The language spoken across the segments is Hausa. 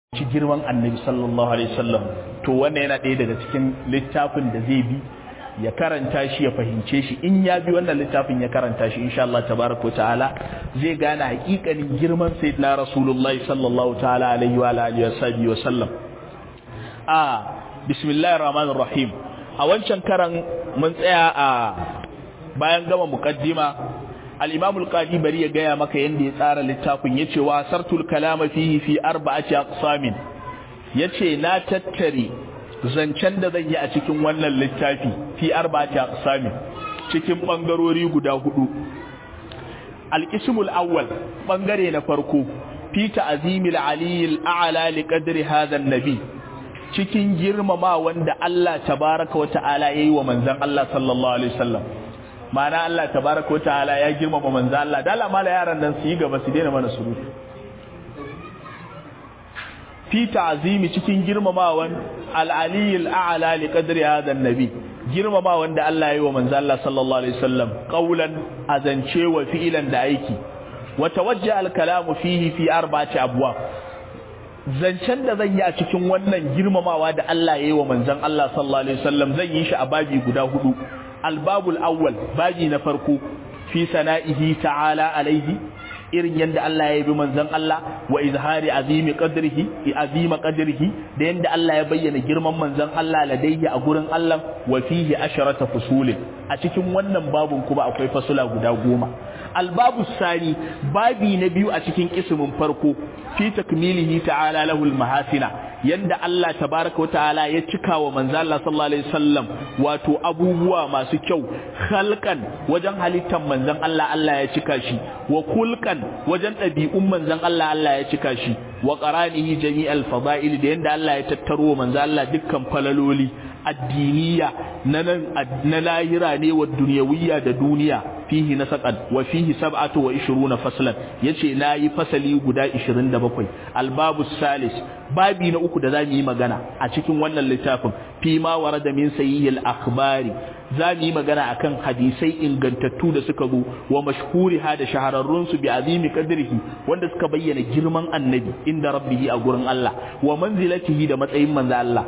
ci girman annabi sallallahu alaihi wasallam to wannan yana ɗaya daga cikin littafin da zai bi ya karanta shi ya fahimce shi in ya bi wannan littafin ya karanta shi insha Allah tabaraka ta'ala zai gane hakikanin girman sayyidina rasulullahi sallallahu ta'ala alaihi wa alihi wa sallam a bismillahir rahmanir rahim a wancan karan mun tsaya a bayan gama muqaddima al-imam al-qadi bari ya gaya maka yanda ya tsara littafin yace wa sartul kalama fihi fi arba'ati aqsamin yace na tattare zancen da zan yi a cikin wannan littafi fi arba'ati aqsamin cikin bangarori guda hudu al-ismul awwal bangare na farko fi ta'zimil aliyil a'la li qadri hadha an-nabi cikin girmama wanda Allah tabaraka wa ta'ala yayi wa manzon Allah sallallahu alaihi wasallam ma'ana Allah tabaraka wa ta'ala ya girmama manzo Allah dala mala yaran nan su yi gaba su daina mana surutu fi ta'zimi cikin girmamawan al-ali al-a'la li qadri hadha an-nabi girmamawan da Allah ya yi wa manzo Allah sallallahu alaihi wasallam qawlan azance wa fi'lan da aiki wa tawajja al-kalamu fihi fi arba'ati abwab zancen da zan yi a cikin wannan girmamawa da Allah ya yi wa manzon Allah sallallahu alaihi wasallam zan yi shi a babi guda hudu albabul awwal baji na farko fi sana'ihi ta'ala alaihi irin yadda Allah ya bi manzon Allah wa izhari azimi qadrihi azima qadrihi da yadda Allah ya bayyana girman manzon Allah ladayhi a gurin Allah wa fihi asharata fusulin a cikin wannan babun kuma akwai fasula guda goma albabu sani babi na biyu a cikin ismin farko fi takmilihi ta'ala lahul mahasina yanda Allah tabaraka ta'ala ya cika wa manzo Allah sallallahu alaihi wasallam wato abubuwa masu kyau khalqan wajen halittar manzon Allah Allah ya cika shi wa kulkan wajen ɗabi'un manzon Allah Allah ya cika shi wa qaranihi jami'al fada'il da yanda Allah ya tattaro manzo Allah dukkan falaloli addiniya na na lahira ne wa duniyawiyya da duniya fihi nasaqan wa fihi sab'atu wa 20 faslan yace nayi fasali guda 27 albabu salis babi na uku da zamu yi magana a cikin wannan littafin fi ma warada min sayyil akhbari zamu yi magana akan hadisai ingantattu da suka zo wa mashhuriha da shahararrun su bi azimi qadrihi wanda suka bayyana girman annabi inda rabbihi a gurin Allah wa manzilatihi da matsayin manzo Allah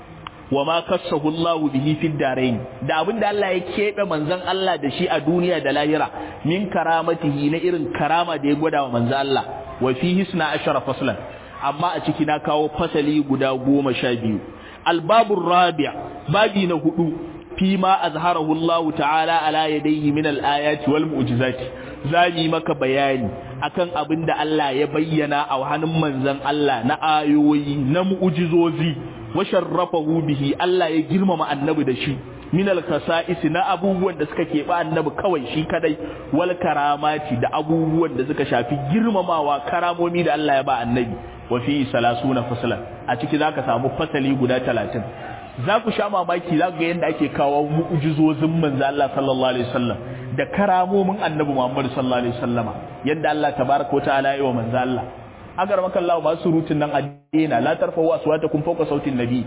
wa ma kassahu Allah bihi fid darain da abinda Allah ya kebe manzon Allah da shi a duniya da lahira min karamatihi na irin karama da ya gwada wa manzon Allah wa fihi suna ashara faslan amma a ciki na kawo fasali guda goma sha biyu albabur rabi' babi na hudu fi ma azharahu Allah ta'ala ala yadayhi min al-ayati wal mu'jizati zami maka bayani akan abin da Allah ya bayyana a hannun manzon Allah na ayoyi na mu'jizozi wa sharrafahu bihi Allah ya girmama annabi da shi min al-khasa'is na abubuwan da suka keɓe annabi kawai shi kadai wal karamati da abubuwan da suka shafi girmamawa karamomi da Allah ya ba annabi wa fi salasuna faslan a ciki zaka samu fasali guda 30 za ku sha mamaki za ga yadda ake kawo mu'jizozin manzo Allah sallallahu alaihi wasallam da karamomin annabi Muhammad sallallahu alaihi wasallama yadda Allah tabaraka wa ta'ala yi wa manzo Allah agar maka Allah ba surutun nan addina la tarfa'u aswatakum fawqa sautin nabi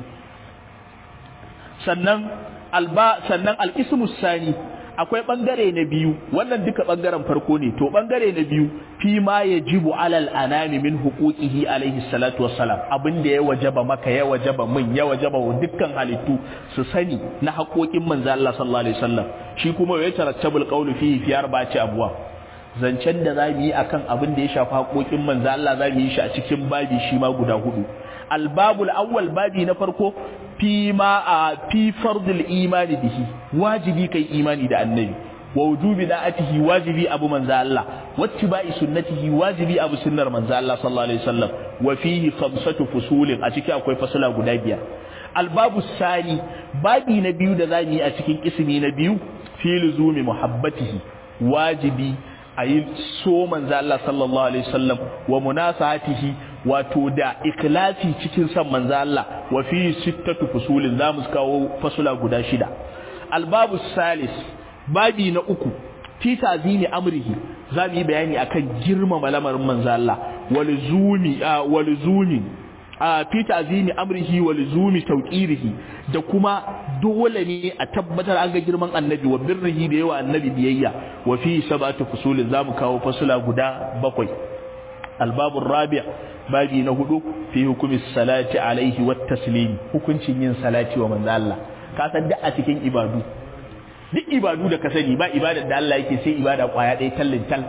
sannan alba sannan al-ismu sani akwai bangare na biyu wannan duka bangaren farko ne to bangare na biyu fi ma yajibu alal anami min huquqihi alaihi salatu wassalam abinda ya wajaba maka ya wajaba min ya wajaba wa dukkan halittu su sani na haƙoƙin manzo Allah sallallahu alaihi wasallam shi kuma ya tarattabul qawlu fihi fi arba'ati abwab zancen da za mu yi akan abin da ya shafi haƙoƙin manzo Allah za mu yi shi a cikin babi shi ma guda hudu albabul awwal babi na farko fi ma a fi fardul imani bihi wajibi kai imani da annabi wa wujubi da'atihi wajibi abu manzo Allah wattiba'i sunnatihi wajibi abu sunnar manzo Allah sallallahu alaihi wasallam wa fihi khamsatu fusulin a ciki akwai fasala guda biyar albabu sani babi na biyu da zamu yi a cikin ismi na biyu fi luzumi muhabbatihi wajibi a yi so manzo Allah sallallahu alaihi wasallam wa munasahatihi wato da ikhlasi cikin san manzo Allah wa fi sittatu fusulin zamu kawo fasula guda shida albabu salis babi na uku fi tazimi amrihi zamu yi bayani akan girmama lamarin manzo Allah walzumi walzumi a fi ta'zimi amrihi wa luzumi tawqirihi da kuma dole ne a tabbatar an ga girman annabi wa birrihi da yawa annabi biyayya wa fi sab'atu fusulin zamu kawo fasula guda bakwai albabur rabi' babi na hudu fi hukumi salati alaihi wat taslimi hukuncin yin salati wa manzo Allah ka san duk a cikin ibadu duk ibadu da ka sani ba ibadar da Allah yake sai ibada kwaya ɗaya tallin tal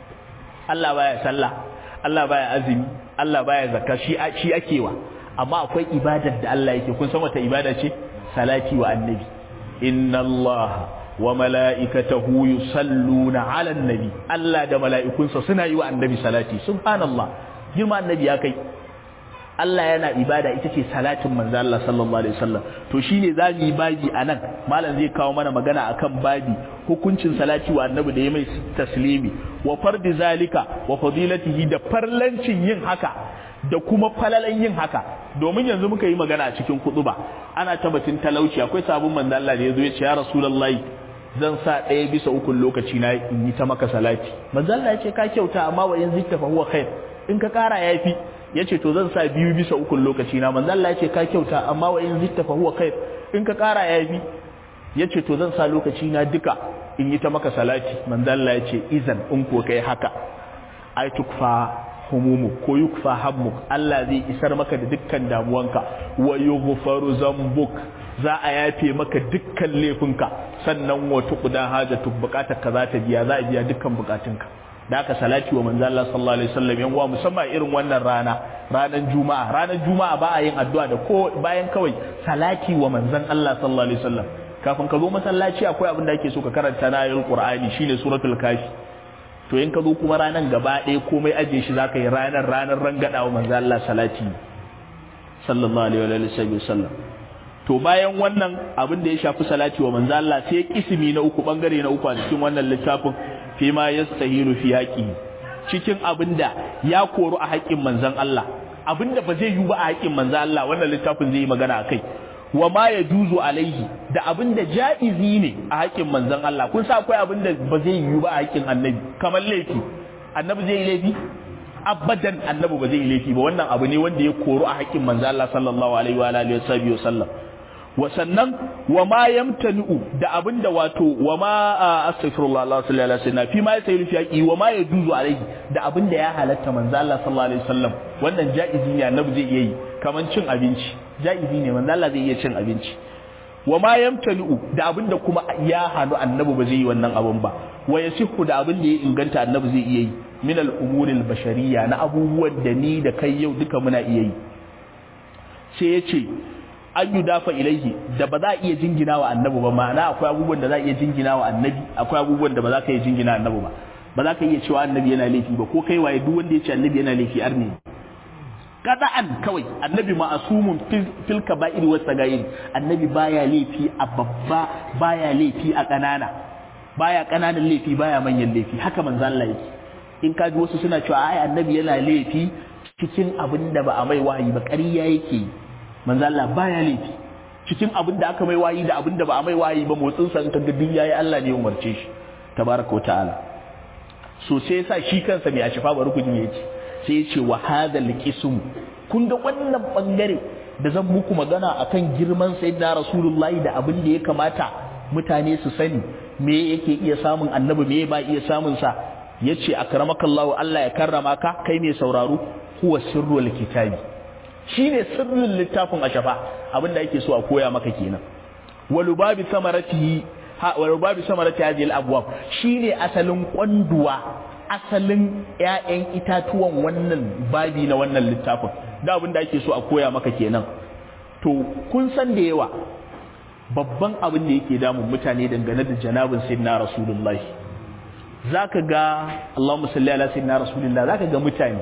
Allah baya sallah Allah baya azumi Allah baya zakka shi shi akewa amma akwai ibadar da Allah yake kun san wata ibada ce salati wa annabi inna Allah wa mala'ikatahu yusalluna 'alan nabi Allah da mala'ikunsa suna yi wa annabi salati subhanallah girma annabi ya kai Allah yana ibada ita ce salatin manzo Allah sallallahu alaihi wasallam to shine zamu yi babi anan malam zai kawo mana magana akan babi hukuncin salati wa annabi da ya mai taslimi wa fardi zalika wa fadilatihi da farlancin yin haka da kuma falalan yin haka domin yanzu muka yi magana a cikin kutuba ana tabbatin talauci akwai sabon manzo Allah da yazo ya ce ya rasulullahi zan sa ɗaya bisa ukun lokaci na in yi ta maka salati manzo Allah ya ce ka kyauta amma wa in zitta fa huwa khair in ka kara yafi yace to zan sa biyu bisa ukun lokaci na manzo Allah ya ce ka kyauta amma wa in zitta fa huwa khair in ka kara yafi yace to zan sa lokaci na duka in yi ta maka salati manzo Allah ya ce izan in ko kai haka ai tukfa humumu ko yukfa hammuk Allah zai isar maka da dukkan damuwanka wa yughfaru zambuk za a yafe maka dukkan laifinka sannan wa tuqda hajatu bukatar ka za ta biya za a biya dukkan bukatunka da aka salati wa manzo Allah sallallahu alaihi wasallam yan uwa musamman irin wannan rana ranar juma'a ranar juma'a ba a yin addu'a da ko bayan kawai salati wa manzon Allah sallallahu alaihi wasallam kafin ka zo masallaci akwai abin da ake so ka karanta na ayoyin Qur'ani shine suratul kafi to in ka zo kuma ranar gaba ɗaya komai ajiye shi zaka yi ranar ranar rangada wa manzo Allah salati sallallahu alaihi wa sallam to bayan wannan abin da ya shafi salati wa manzo Allah sai kisimi na uku bangare na uku a cikin wannan littafin fi ma yastahilu fi haqi cikin abin da ya koru a haƙƙin manzon Allah abin da ba zai yi ba a haƙƙin manzon Allah wannan littafin zai yi magana akai wa ma ya juzu alaihi da abin da ja'izi ne a haƙƙin manzon Allah kun sa akwai abin da ba zai yi ba a haƙƙin annabi kamar laifi annabi zai yi laifi abadan annabi ba zai yi laifi ba wannan abu ne wanda ya koru a haƙƙin manzon Allah sallallahu alaihi wa alihi wa sallam wa sannan wa ma yamtanu da abin da wato wa ma astaghfirullah Allah sallallahu alaihi wasallam fi ma yasayiru fi haƙi wa ma yajuzu alaihi da abin da ya halatta manzon Allah sallallahu alaihi wasallam wannan ja'izi ne annabi zai iya yi kaman cin abinci jaizi ne manzo Allah zai iya cin abinci wa ma yamtanu da abinda kuma ya hanu annabi ba zai yi wannan abun ba wa yasihu da abin da ya inganta annabi zai iya yi min al umuri al bashariyya na abubuwan da ni da kai yau duka muna iya yi sai ya ce an yi dafa ilaihi da ba za a iya jingina wa annabi ba ma'ana akwai abubuwan da za a iya jingina wa annabi akwai abubuwan da ba za ka iya jingina annabi ba ba za ka iya cewa annabi yana laifi ba ko kai waye duk wanda ya ce annabi yana laifi arne kada'an kawai annabi ma'asumun fil kaba'ir was sagair annabi baya laifi a babba baya laifi a kanana baya kananan laifi baya manyan laifi haka manzo Allah yake in ka ji wasu suna cewa ai annabi yana laifi cikin abin da ba a mai wahayi ba ƙarya yake manzo Allah baya laifi cikin abin da aka mai wahayi da abin da ba a mai wahayi ba motsin sa ka ga yayi Allah ne ya umarce shi tabaraka wa ta'ala so sai yasa shi kansa mai ashifa bari ku ji yace sai ce wa hadal qism kun ga wannan bangare da zan muku magana akan girman sayyidina rasulullahi da abin da ya kamata mutane su sani me yake iya samun annabi me ba iya samun sa yace akramakallahu Allah ya karrama ka kai mai sauraro huwa sirrul kitabi shine sirrin littafin ashafa abin da yake so a koya maka kenan walubabi samaratihi walubabi samarati hadhihi al-abwab shine asalin kwanduwa asalin ‘ya'yan itatuwan wannan babi na wannan littafin da abin da ake so a koya maka kenan to kun san da yawa babban abin da yake damun mutane dangane da janabin sayyidina rasulullahi zaka ga Allahumma salli ala sayyidina rasulullah zaka ga mutane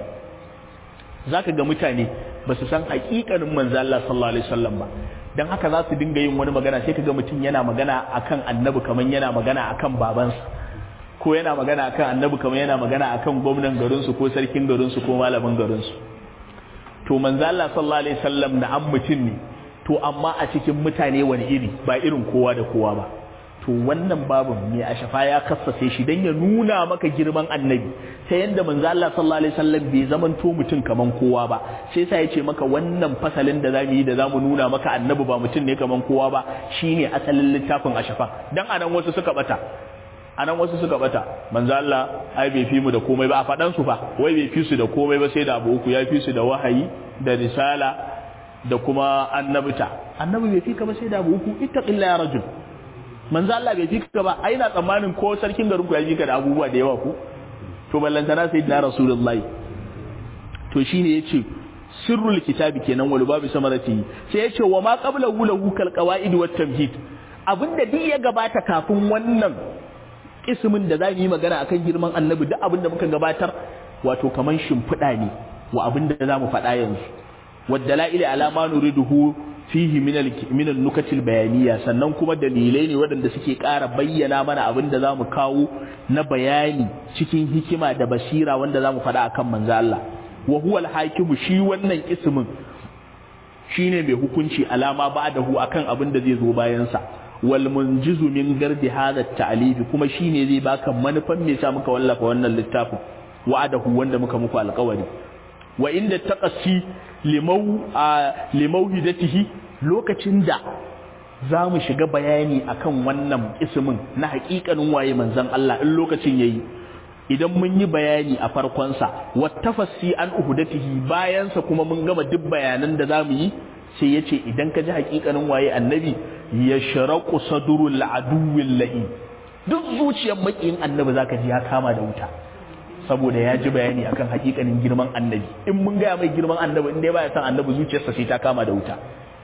zaka ga mutane ba su san hakikanin manzo Allah sallallahu alaihi wasallam ba dan haka za su dinga yin wani magana sai kaga mutum yana magana akan annabi kaman yana magana akan babansa ko yana magana akan annabi kamar yana magana akan gwamnan garinsu ko sarkin garinsu ko malamin garinsu to manzo Allah sallallahu alaihi wasallam na an mutum ne to amma a cikin mutane wani iri ba irin kowa da kowa ba to wannan babin mai ashafa ya kassace shi dan ya nuna maka girman annabi ta yanda manzo Allah sallallahu alaihi wasallam bai zamanto mutum kaman kowa ba sai sa yace maka wannan fasalin da zamu yi da zamu nuna maka annabi ba mutum ne kaman kowa ba shine asalin littafin ashafa dan anan wasu suka bata anan wasu suka bata manzo Allah ai bai fi mu da komai ba a fadan su fa wai bai fi su da komai ba sai da abu uku ya fi su da wahayi da risala da kuma annabta annabi bai fi ka ba sai da abu uku ittaqilla ya rajul manzo Allah bai fi ka ba ai na tsammanin ko sarkin garin ku ya fi ka da abubuwa da yawa ku to ballantana sayyidina rasulullahi to shine yace sirrul kitabi kenan wal babu samarati sai yace wa ma qablahu lahu kal qawaid wat tamhid abinda duk ya gabata kafin wannan ismin da za mu yi magana akan girman annabi duk abinda muka gabatar wato kaman shimfiɗa ne wa abinda za mu faɗa yanzu wadda la'ili alama nuriduhu fihi min al-nukatil bayaniya sannan kuma dalilai ne waɗanda suke ƙara bayyana mana abin da zamu kawo na bayani cikin hikima da basira wanda zamu faɗa akan manzo Allah wa huwa al-hakimu shi wannan ismin shine mai hukunci alama ba'dahu akan abin da zai zo bayan sa wal munjizu min gardi hadha at kuma shine zai baka manufan me sa muka wallafa wannan littafin wa'adahu wanda muka muku alƙawari wa inda taqassi limau a limauhidatihi lokacin da za mu shiga bayani akan wannan ismin na haƙiƙanin waye manzon Allah in lokacin yayi idan mun yi bayani a farkonsa wattafassi an uhudatihi bayansa kuma mun gama duk bayanan da za mu yi sai ya ce idan ka ji haƙiƙanin waye annabi ya sharaku sadurul aduwwil la'i duk zuciyar maƙiyin annabi zaka ji ya kama da wuta saboda ya ji bayani akan hakikanin girman annabi in mun gaya mai girman annabi in dai baya san annabi zuciyarsa sai ta kama da wuta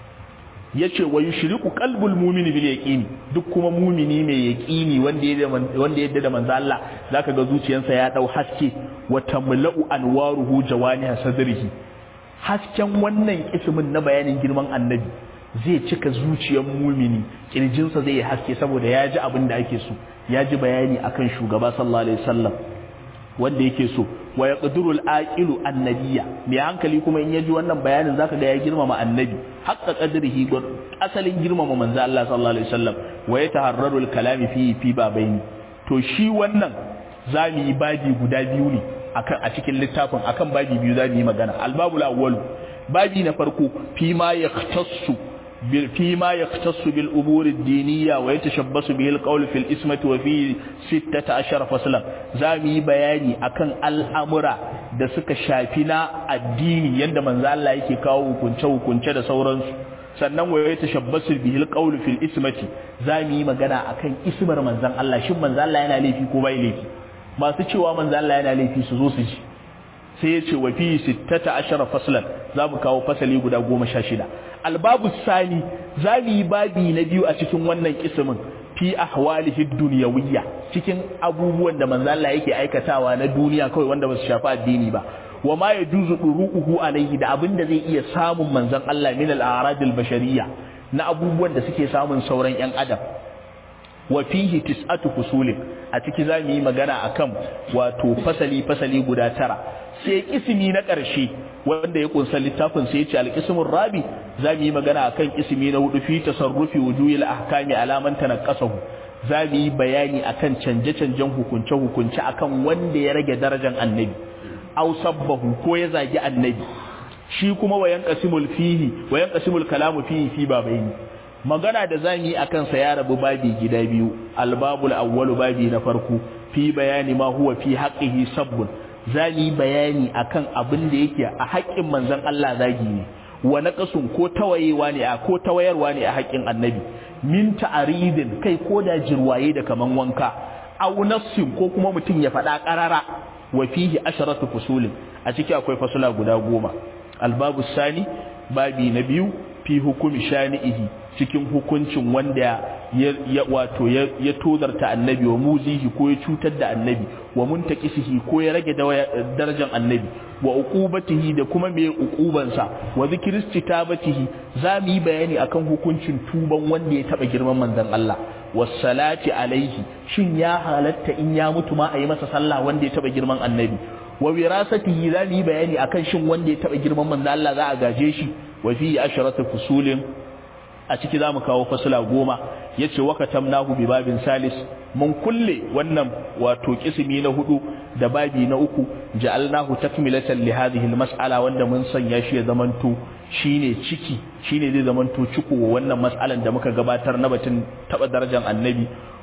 yace wa yushriku qalbul mu'mini bil yaqini duk kuma mu'mini mai yaqini wanda ya wanda yadda da manzo Allah zaka ga zuciyarsa ya dau haske wa tamla'u anwaruhu jawaniha sadrihi hasken wannan ismin na bayanin girman annabi zai cika zuciyar mumini kirjinsa zai yi haske saboda ya ji abin da ake so ya ji bayani akan shugaba sallallahu alaihi wasallam wanda yake so wa yaqdirul aqilu annabiyya mai hankali kuma in yaji wannan bayanin zaka ga ya girmama annabi haqqa qadrihi gur asalin girmama manzo Allah sallallahu alaihi wasallam wa yataharraru al-kalami fi fi babaini to shi wannan zamu yi babi guda biyu ne akan a cikin littafin akan babi biyu zamu yi magana al-babul awwal babi na farko fi ma yaqtassu فيما يختص بالأمور الدينية ويتشبس به القول في الإسمة وفي ستة عشر فصلا زامي بياني أكن الأمر da suka shafi na addini yadda manzo Allah yake kawo hukunce hukunce da sauransu sannan wa ya tashabbasu bihil qawlu fil ismati zamu yi magana akan ismar manzon Allah shin manzo Allah yana laifi ko bai laifi masu cewa manzo Allah yana laifi su zo su ji sai ya ce wa fi sittata ashara faslan za mu kawo fasali guda goma sha shida albabu sani za mu yi babi na biyu a cikin wannan kismin fi ahwalihi dunyawiyya cikin abubuwan da manzo Allah yake aikatawa na duniya kawai wanda ba su shafi addini ba wa ma yajuzu duru'uhu alayhi da abin da zai iya samun manzon Allah min al-a'rad al-bashariyya na abubuwan da suke samun sauran yan adam wa fihi tis'atu fusulin a ciki za mu yi magana akan wato fasali fasali guda tara sai ismi na ƙarshe wanda ya kunsa littafin sai ya ce alƙismin rabi za mu yi magana akan ismi na hudu fi tasarrufi wujuhil ahkami alaman tanaqasahu za mu yi bayani akan canje-canjen hukunce hukunce akan wanda ya rage darajar annabi aw sabbahu ko ya zagi annabi shi kuma wayan qasimul fihi wayan qasimul kalamu fihi fi babaini magana da za mu yi akan sa ya rabu babi gida biyu albabul awwalu babi na farko fi bayani ma huwa fi haqqihi sabbun za mu yi bayani akan abin da yake a haƙƙin manzon Allah zagi ne wa naqasun ko tawayewa ne a ko tawayarwa ne a haƙƙin annabi min ta'aridin kai ko da jirwaye da kaman wanka aw nassin ko kuma mutum ya faɗa ƙarara wa fihi asharatu fusulin a ciki akwai fasula guda goma albabu sani babi na biyu fi hukumi shani'ihi cikin hukuncin wanda ya wato ya tozarta annabi wa muzihi ko ya cutar da annabi wa muntaqisihi ko ya rage darajar annabi wa uqubatihi da kuma me uqubansa wa zikristi tabatihi za mu yi bayani akan hukuncin tuban wanda ya taba girman manzon Allah wassalati alaihi shin ya halatta in ya mutu ma a yi masa sallah wanda ya taba girman annabi wa wirasatihi za mu yi bayani akan shin wanda ya taba girman manzon Allah za a gaje shi wa fi asharatu fusulin a ciki za mu kawo fasula goma ya ce waka tamnahu bi babin salis mun kulle wannan wato kisimi na hudu da babi na uku ja'alnahu takmilatan li hadhihi almas'ala wanda mun sanya shi ya zamanto shine ciki shine zai zamanto ciko wannan mas'alan da muka gabatar na batun taba darajar annabi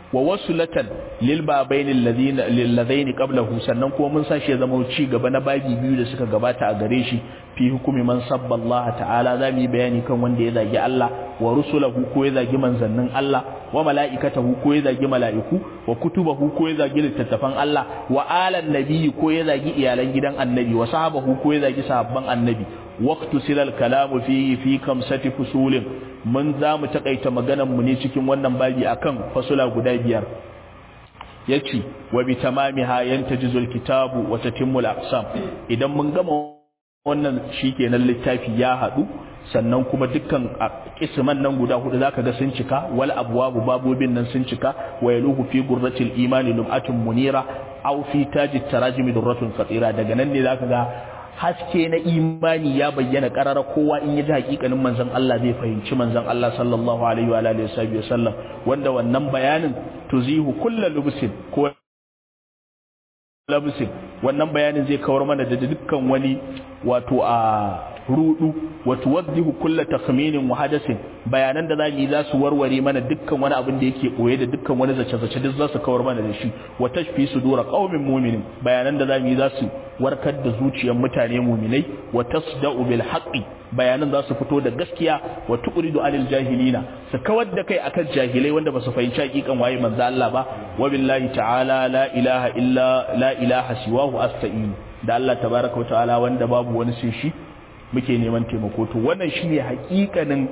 wa wasulatan lil babaini alladhina lil ladaini qablahu sannan kuma mun sashi ya zama ci gaba na babi biyu da suka gabata a gare shi fi hukumi man sabba Allah ta'ala za mu yi bayani kan wanda ya zagi Allah wa rusulahu ko ya zagi manzannin Allah wa mala'ikatahu ko ya zagi mala'iku wa kutubahu ko ya zagi littattafan Allah wa alan nabiyyi ko ya zagi iyalan gidan annabi wa sahabahu ko ya zagi sahabban annabi waqtu silal kalamu fi fi kamsati fusulin mun za mu takaita maganar mu ne cikin wannan babi akan fasula guda biyar yace wa bi tamamiha yantajizul kitabu wa tatimmul aqsam idan mun gama wannan shikenan littafi ya hadu sannan kuma dukkan kisman nan guda hudu zaka ga sun cika wal abwabu babobin nan sun cika wa yaluhu fi gurratil imani lum'atun munira aw fi tajit tarajimi durratun fatira daga nan ne zaka ga haske na imani ya bayyana karara kowa in ya ji hakikanin manzon Allah zai fahimci manzon Allah sallallahu alaihi wa alihi wasallam wanda wannan bayanin tuzihu kullu lubsin ko labsin wannan bayanin zai kawar mana da dukkan wani wato a rudu wa tuwaddihu kulla takhminin wa hadasin bayanan da zamu yi za su warware mana dukkan wani abin da yake koye da dukkan wani zace zace duk za su kawar mana da shi wa tashfi sudura qaumin mu'minin bayanan da zamu yi za su warkar da zuciyar mutane mu'minai wa tasda'u bil haqqi bayanan za su fito da gaskiya wa tuqridu anil jahilina su kawar da kai akan jahilai wanda ba su fahimci hakikan waye manzo Allah ba wa billahi ta'ala la ilaha illa la ilaha siwahu asta'in da Allah tabaraka wa ta'ala wanda babu wani sai shi muke neman taimako to wannan shine hakikanin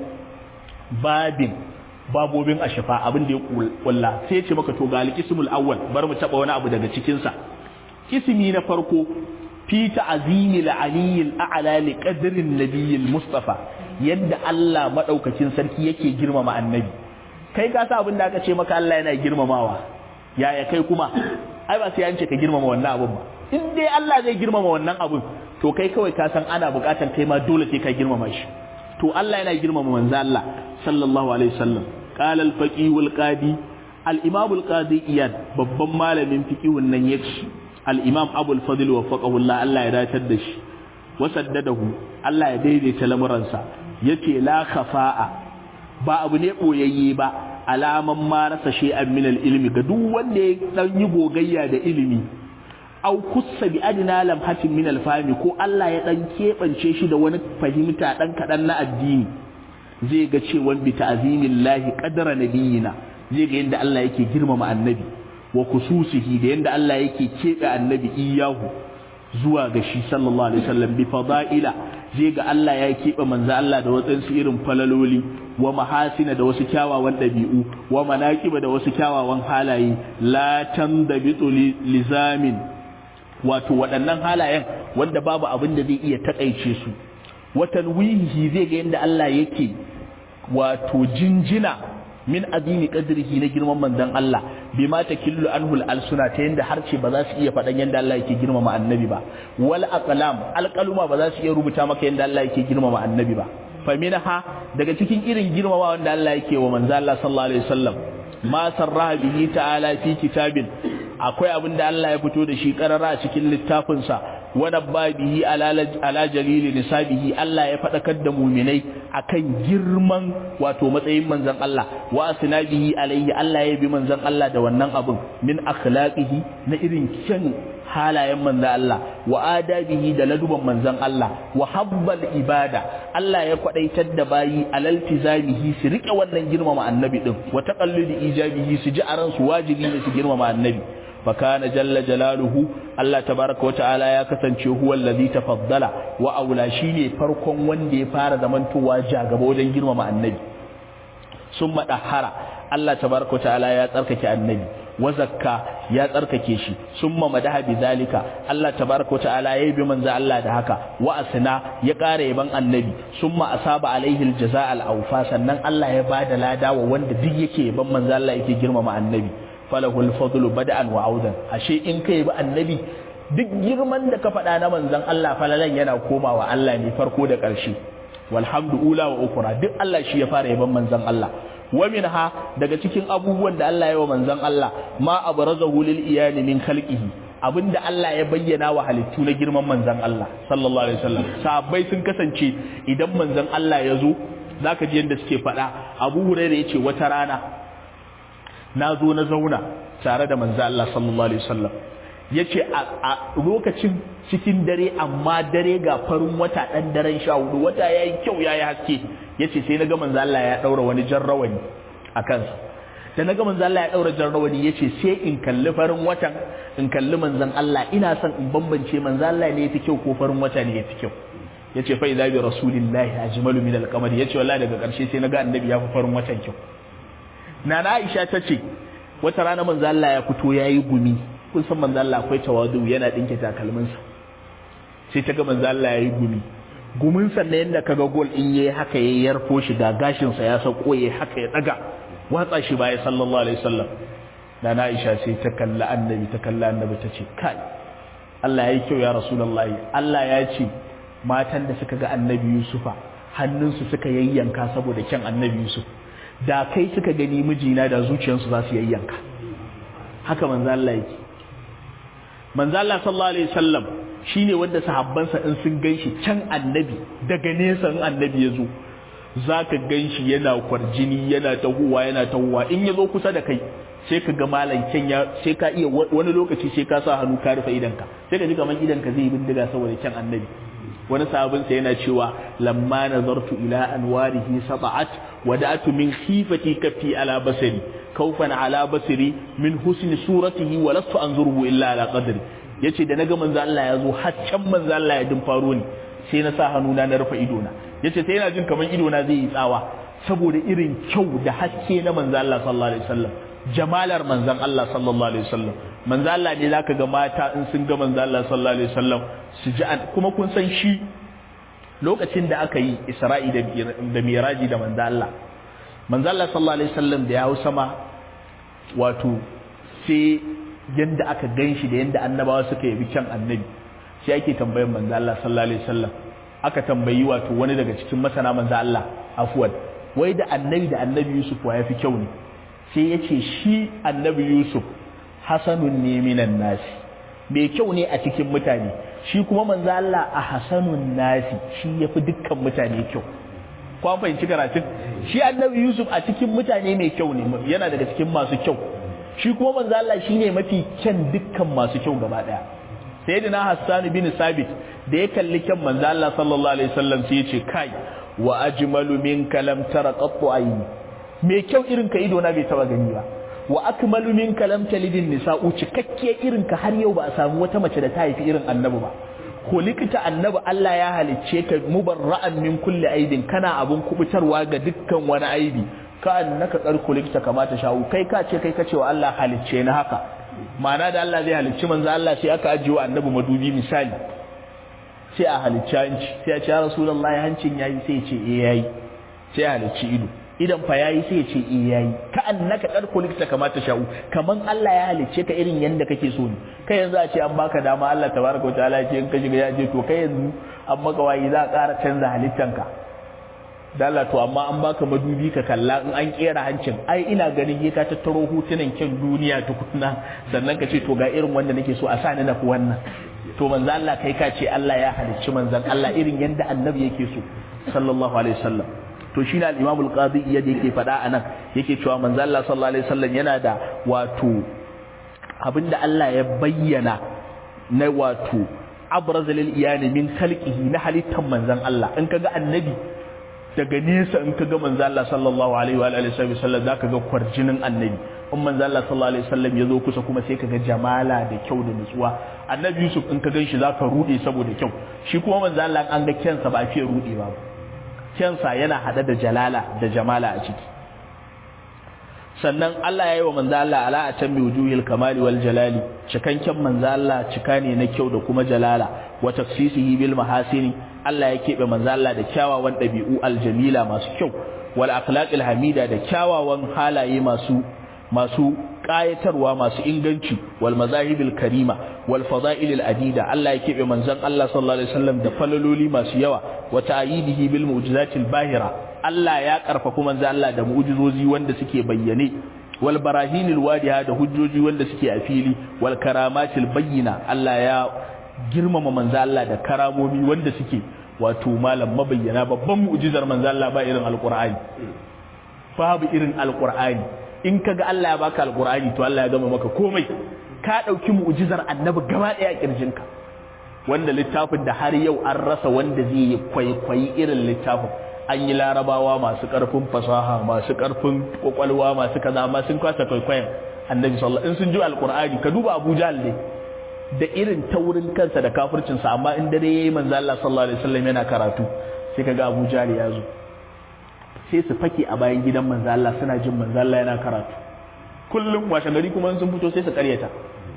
babin babobin ashafa abin da ya kulla sai ce maka to ga alqismul awwal bar mu taba wani abu daga cikin sa kismi na farko fi ta'zimil aliyyil a'la li qadrin nabiyil mustafa yadda Allah madaukakin sarki yake girmama annabi kai ka sa abin da aka ce maka Allah yana girmamawa yaya kai kuma ai ba sai an ce ka girmama wannan abun ba in dai Allah zai girmama wannan abun to kai kawai ka san ana bukatan kai ma dole sai ka girmama shi to Allah yana girmama manzo Allah sallallahu alaihi wasallam qala al-faqih wal qadi al-imam al-qadi iyad babban malamin fiqihun nan yake al-imam abu al-fadl wa faqahu Allah Allah ya datar da shi wa saddadahu Allah ya daidaita lamuransa yace la khafa'a ba abu ne boyayye ba alaman ma rasa shay'an min al-ilmi ga duk wanda ya dan yi gogayya da ilimi au kussa bi adina lamhatin min alfahmi ko Allah ya dan kebance shi da wani fahimta dan kadan na addini zai ga cewa bi ta'zimillahi qadara nabiyina zai ga yanda Allah yake girmama annabi wa kususihi da yanda Allah yake kebe annabi iyahu zuwa ga shi sallallahu alaihi wasallam bi fada'ila zai ga Allah ya kebe manzo Allah da wadansu irin falaloli wa mahasina da wasu kyawawan dabi'u wa manaqiba da wasu kyawawan halaye la tandabitu lizamin wato waɗannan halayen wanda babu abin da zai iya takaice su watan wihi zai ga yadda Allah yake wato jinjina min azimi qadrihi na girman manzon Allah bima takillu anhu al-alsuna ta yanda harce ba za su iya faɗan yanda Allah yake girmama annabi ba wal aqlam alqaluma ba za su iya rubuta maka yanda Allah yake girmama annabi ba faminha daga cikin irin girmama wanda Allah yake wa manzon Allah sallallahu alaihi wasallam ma sarraha bihi ta'ala fi kitabin akwai abin da Allah ya fito da shi karara a cikin littafinsa wani babihi ala jalili nisabihi Allah ya faɗakar da muminai akan girman wato matsayin manzon Allah wa asnabihi alaihi Allah ya bi manzon Allah da wannan abin min akhlaqihi na irin kyan halayen manzon Allah wa adabihi da laduban manzon Allah wa habbal ibada Allah ya kwadaitar da bayi alaltizamihi su rike wannan girmama annabi din wa taqalludi ijabihi su ji a ransu wajibi ne su girmama annabi fakana jalla jalaluhu Allah tabaraka wata'ala ya kasance huwa allazi tafaddala wa aula shine farkon wanda ya fara zamantowa jagaba wajen girmama annabi summa dahara Allah tabaraka wata'ala ya tsarkake annabi wa zakka ya tsarkake shi summa madaha bizalika Allah tabaraka wata'ala ya bi manzo Allah da haka wa asna ya ƙara yaban annabi summa asaba alaihi aljazaa al-awfa sannan Allah ya bada lada wa wanda duk yake yaban manzo Allah yake girmama annabi falahul fadlu bada'an wa audan ashe in kai bi annabi duk girman da ka faɗa na manzon Allah falalan yana komawa Allah ne farko da ƙarshe walhamdu ula wa ukura duk Allah shi ya fara yaban manzon Allah wa minha daga cikin abubuwan da Allah ya wa manzon Allah ma abrazahu lil iyani min khalqihi abinda Allah ya bayyana wa halittu na girman manzon Allah sallallahu alaihi wasallam sahabbai sun kasance idan manzon Allah ya zo zaka ji yanda suke faɗa Abu Hurairah yace wata rana na zo na zauna tare da manzo Allah sallallahu alaihi wasallam yace a lokacin cikin dare amma dare ga farin wata dan daren sha hudu wata yayi kyau yayi haske yace sai naga manzo Allah ya daura wani jarrawani a kansa da naga manzo Allah ya daura jarrawani yace sai in kalli farin watan in kalli manzon Allah ina son in bambance manzo Allah ne yafi kyau ko farin wata ne yafi kyau yace fa idza bi rasulillahi ajmalu min al-qamar yace wallahi daga karshe sai naga annabi ya fi farin watan kyau nana Aisha tace wata rana manzo Allah ya fito yayi gumi kun san manzo Allah akwai tawadu yana dinke takalminsa sai ta ga manzo Allah yayi gumi gumin sa ne yanda kaga gol in yayi haka yayi yarfo shi ga gashin sa ya sauko yayi haka ya daga watsa shi baya sallallahu alaihi wasallam nana Aisha sai ta kalla annabi ta kalla annabi ta ce kai Allah yayi kyau ya rasulullahi Allah ya ce matan da suka ga annabi Yusufa hannunsu suka yayyanka saboda kyan annabi Yusuf da kai suka gani mijina da zuciyarsu za su yayyanka haka manzo Allah yake manzo Allah sallallahu alaihi wasallam shine wanda sahabbansa in sun ganshi can annabi daga nesa in annabi ya zo zaka ganshi yana kwarjini yana tahuwa yana tahuwa in ya zo kusa da kai sai ka ga malam ya sai ka iya wani lokaci sai ka sa hannu ka rufe idanka sai ka ji kamar idanka zai bindiga saboda kyan annabi wani sahabinsa yana cewa lamma nazartu ila anwarihi sab'at wada'tu min khifati kafi ala basari kaufan ala basari min husni suratihi wa lastu anzuruhu illa ala qadri yace da naga manzo Allah ya zo haccan manzo Allah ya din faro ni sai na sa hannuna na rufe idona yace sai yana jin kamar idona zai yi tsawa saboda irin kyau da haske na manzo Allah sallallahu alaihi wasallam jamalar manzon Allah sallallahu alaihi wasallam manzo Allah ne zaka ga mata in sun ga manzo Allah sallallahu alaihi wasallam su ji kuma kun san shi lokacin da aka yi Isra'i da Miraji da manzo Allah manzo Allah sallallahu alaihi wasallam da ya hau sama wato sai yanda aka ganshi da yanda annabawa suka yabi kyan annabi sai ake tambayar manzo Allah sallallahu alaihi wasallam aka tambayi wato wani daga cikin masana manzo Allah afwan wai da annabi da annabi Yusuf wa yafi kyau ne sai ya ce shi annabi Yusuf hasanun ne minan nasi mai kyau ne a cikin mutane shi kuma manzo Allah a hasanun nasi shi yafi dukkan mutane kyau ko an fahimci karatun shi annabi Yusuf a cikin mutane mai kyau ne yana daga cikin masu kyau shi kuma manzo Allah shine mafi kyan dukkan masu kyau gaba daya sayyidina Hassan bin Sabit da ya kalli kyan manzo Allah sallallahu alaihi wasallam sai ya ce kai wa ajmalu minka lam tara qattu ayni mai kyau irin ka ido na bai taba gani ba wa akmalu minka lam talidin nisa'u cikakke irin ka har yau ba a samu wata mace da ta haifi irin annabi ba likita annabi Allah ya halicce ka mubarra'an min kulli aibin kana abun kubutarwa ga dukkan wani aibi ka annaka kar kulikta kamata shawu kai ka ce kai ka ce wa Allah halicce na haka ma'ana da Allah zai halicci manzo Allah sai aka ajiye wa annabi madubi misali sai a halicci hanci sai a ce ya rasulullahi hancin yayi sai ya ce eh yayi sai a halicci ido idan fa yayi sai ya ce eh yayi ka annaka kar kulikta kamata shawu kaman Allah ya halicce ka irin yanda kake so ne kai yanzu a ce an baka dama Allah tabaraka wataala ya ce in ka shiga ya je to kai yanzu an maka wayi za a ƙara canza halittanka dala to amma an baka madubi ka kalla in an kera hancin ai ina ganin ka tattaro hutunan kyan duniya tukunna sannan ka ce to ga irin wanda nake so a sa ni na ku wannan to manzo Allah kai ka ce Allah ya halicci manzon Allah irin yanda annabi yake so sallallahu alaihi wasallam to shi ne al-Imam al-Qadi yadda yake faɗa anan yake cewa manzo Allah sallallahu alaihi wasallam yana da wato abinda Allah ya bayyana na wato abraz lil iyani min khalqihi na halittan manzon Allah in kaga annabi daga nesa in kaga manzo Allah sallallahu alaihi wa alihi wasallam zaka ga kwarjinin annabi in manzo Allah sallallahu alaihi wasallam yazo kusa kuma sai kaga jamala da kyau da nutsuwa annabi Yusuf in ka ganshi zaka rude saboda kyau shi kuma manzo Allah an ga kyansa ba fiye rude ba kyansa yana hada da jalala da jamala a ciki sannan Allah ya yi wa manzo Allah ala atammi wujuhil kamali wal jalali cikanken manzo Allah cika ne na kyau da kuma jalala wa tafsisihi bil mahasini Allah ya keɓe manzo Allah da kyawawan ɗabi'u aljamila masu kyau wal akhlaqil hamida da kyawawan halaye masu masu ƙayatarwa masu inganci wal mazahibil karima wal fada'ilil adida Allah ya keɓe manzon Allah sallallahu alaihi wasallam da falaloli masu yawa wa ta'yidihi bil mu'jizatil bahira Allah ya karfafa manzon Allah da mu'jizozi wanda suke bayyane wal barahinil wadiha da hujjoji wanda suke a fili wal karamatil bayyina Allah ya girmama manzo Allah da karamomi wanda suke wato malam mabayyana babban mu'jizar manzo Allah ba irin alqur'ani babu irin alqur'ani in kaga Allah ya baka alqur'ani to Allah ya gama maka komai ka dauki mu'jizar annabi gaba daya a kirjinka wanda littafin da har yau an rasa wanda zai yi kwaikwayi irin littafin an yi larabawa masu karfin fasaha masu karfin kwakwalwa masu kaza amma sun kwasa kwaikwayon annabi sallallahu in sun ji alqur'ani ka duba Abu Jahl ne da irin taurin kansa da kafircin sa amma in dare yayi manzo Allah sallallahu alaihi wasallam yana karatu sai kaga Abu Jahl ya zo sai su fake a bayan gidan manzo Allah suna jin manzo Allah yana karatu kullum washe gari kuma sun fito sai su karyata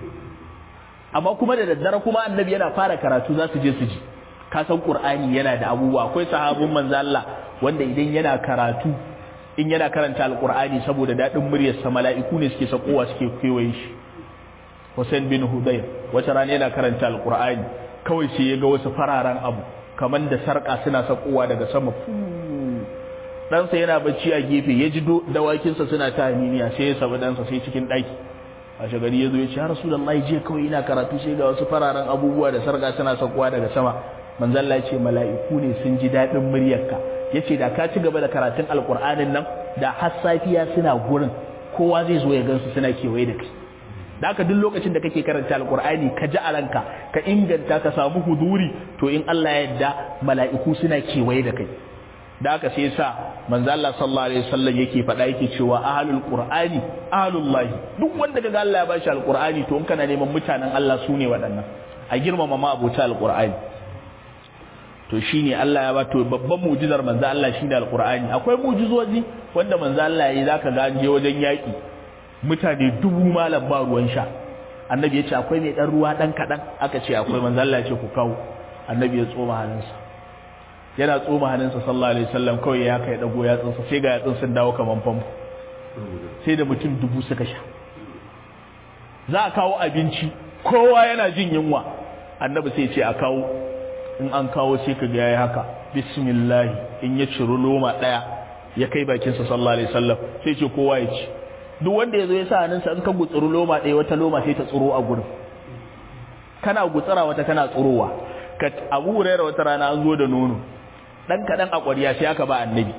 amma kuma da daddare kuma annabi yana fara karatu za su je su ji ka san qur'ani yana da abubuwa akwai sahabun manzo Allah wanda idan yana karatu in yana karanta alqur'ani saboda dadin muryar sa mala'iku ne suke sakowa suke kewaye shi Hussein bin Hudayr wata rana yana karanta alqur'ani kawai sai ya ga wasu fararen abu kaman da sarka suna sakowa daga sama ɗansa yana bacci a gefe ya ji dawakinsa suna ta haminiya sai ya sabu ɗansa sai cikin ɗaki a shagari ya zo ya ce har rasulullahi jiya kawai ina karatu sai ga wasu fararen abubuwa da sarga suna sakuwa daga sama manzalla ya ce mala'iku ne sun ji daɗin muryarka ya ce da ka ci gaba da karatun alƙur'anin nan da har safiya suna gurin kowa zai zo ya gansu suna kewaye da kai da haka duk lokacin da kake karanta alƙur'ani ka ji a ranka ka inganta ka samu huduri to in Allah ya yarda mala'iku suna kewaye da kai da aka sai sa manzo Allah sallallahu alaihi wasallam yake faɗa yake cewa ahlul qur'ani ahlullahi duk wanda kaga Allah ya bashi alqur'ani to in kana neman mutanen Allah sune waɗannan a girmama ma abota alqur'ani to shine Allah ya bato babban mu'jizar manzo Allah shine alqur'ani akwai mu'jizoji wanda manzo Allah yayi zaka ga an je wajen yaki mutane dubu malam ba ruwan sha annabi ya ce akwai mai dan ruwa dan kadan aka ce akwai manzo Allah ya ce ku kawo annabi ya tsoma hannunsa yana tsoma hannunsa sallallahu alaihi wasallam kawai ya kai dago ya tsinsa sai ga yatsun sun dawo kaman famfo sai da mutum dubu suka sha za a kawo abinci kowa yana jin yunwa annabi sai ce a kawo in an kawo sai ka ga yayi haka bismillah in ya ciro loma daya ya kai bakin sa sallallahu alaihi wasallam sai ce kowa ya ci duk wanda yazo ya sa hannunsa in ka gutsuru loma daya wata loma sai ta tsuro a gurin kana gutsara wata kana tsurowa ka abu hurairah wata rana an zo da nono dan kadan a ƙwariya sai aka ba annabi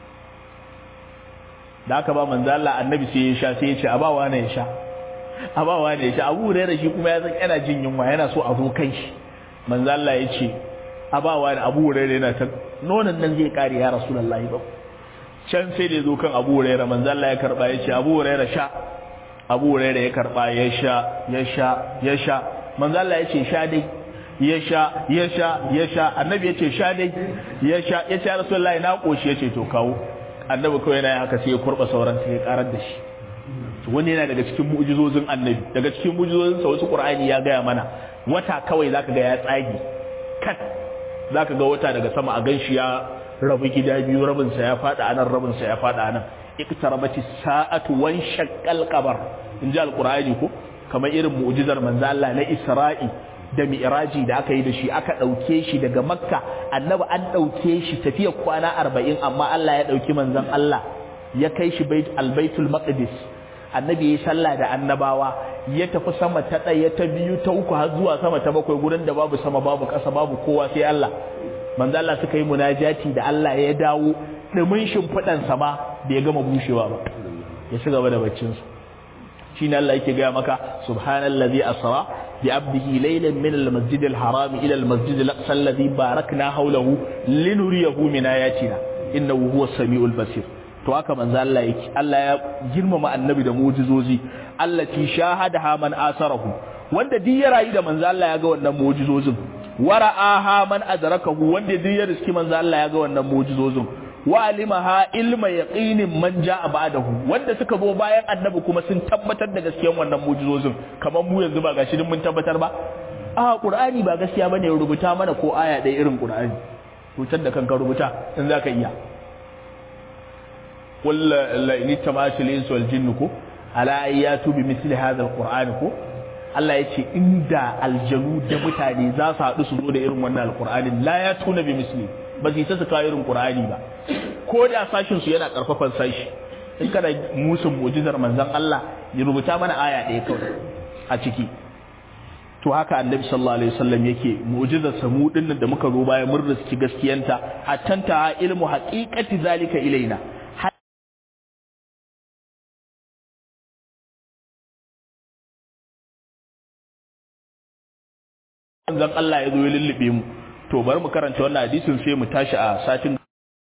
da aka ba manzo Allah annabi sai ya sha sai ya ce abawa ne ya sha abawa ne ya sha Abu Hurairah shi kuma ya san yana jin yunwa yana so a zo kan shi manzo Allah ya ce abawa ne Abu Hurairah yana ta nonon nan zai kare ya Rasulullahi ba can sai da zo kan Abu Hurairah manzo Allah ya karba ya ce Abu Hurairah sha Abu Hurairah ya karba ya sha ya sha ya sha manzo Allah ya ce sha dai ya sha ya sha ya sha annabi ya ce sha dai ya sha ya ce rasulullahi na koshi ya ce to kawo annabi kawai yana haka sai ya kurba sauran sai ya karar da shi wani yana daga cikin mu'jizozin annabi daga cikin mu'jizozin sa wasu qur'ani ya gaya mana wata kawai zaka ga ya tsage kat zaka ga wata daga sama a ganshi ya rabu gida biyu rabin sa ya fada anan rabin sa ya fada anan iktarabati sa'atu wan shaqqal qamar inji alqur'ani ko kamar irin mu'jizar manzo Allah na Isra'i da mi'raji da aka yi da shi aka ɗauke shi daga makka annabi an ɗauke shi tafiya kwana arba'in amma Allah ya ɗauki manzon Allah ya kai shi albaitul maqdis annabi ya sallah da annabawa ya tafi sama ta ɗaya ta biyu ta uku har zuwa sama ta bakwai gurin da babu sama babu ƙasa babu kowa sai Allah manzo Allah suka yi munajati da Allah ya dawo dumin shimfiɗan sama bai gama bushewa ba ya ci gaba da baccinsa shine Allah yake gaya maka subhanallazi asra bi abdihi laylan min almasjid alharam ila almasjid alaqsa alladhi barakna hawlahu linuriyahu min ayatina innahu huwas samiul basir to haka manzo Allah yake Allah ya girmama annabi da mu'jizozi allati shahadaha man asarahu wanda duk ya rayu da manzo Allah ya ga wannan mu'jizozin wara'aha man adrakahu wanda duk ya riski manzo Allah ya ga wannan mu'jizozin wa alimaha ilma yaqinin man jaa ba'dahu wanda suka zo bayan annabi kuma sun tabbatar da gaskiyar wannan mu'jizozin kamar mu yanzu ba gashi din mun tabbatar ba a qur'ani ba gaskiya bane rubuta mana ko aya ɗaya irin qur'ani rubutar da kanka rubuta in zaka iya qul la in tamatul ins wal jinn ko ala ayatu bi mithli hadha alquran ko Allah ya ce inda aljanu da mutane za su haɗu su zo da irin wannan alqur'anin la ya tuna bi misli ba su ta su kawo irin qur'ani ba ko da sashin su yana karfafan sashi in kana musun mu'jizar manzon Allah ya rubuta mana aya ɗaya kawai a ciki to haka annabi sallallahu alaihi wasallam yake mu'jizar samu dinnan da muka zo bayan mun riski gaskiyanta hattanta ilmu haqiqati zalika ilaina manzon Allah ya zo ya lullube mu to bari mu karanta wannan hadisin sai mu tashi a satin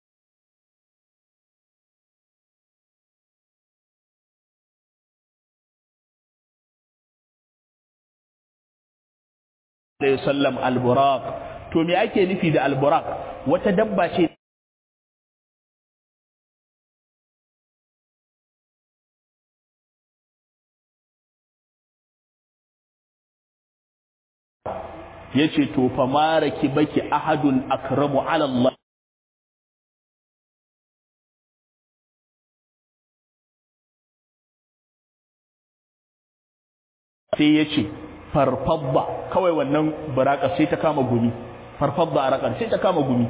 da sallam alburaq to me ake nufi da alburaq wata dabba ce yace to fa maraki baki ahadun akramu ala Allah sai yace farfadda kawai wannan baraka sai ta kama gumi farfadda a rakar sai ta kama gumi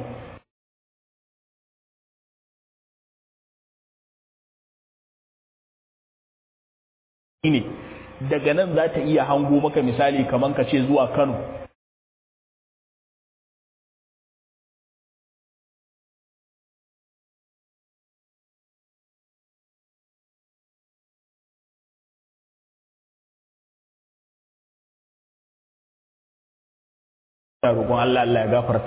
ne daga nan za ta iya hango maka misali kaman ka ce zuwa Kano roƙon Allah Allah ya gafarta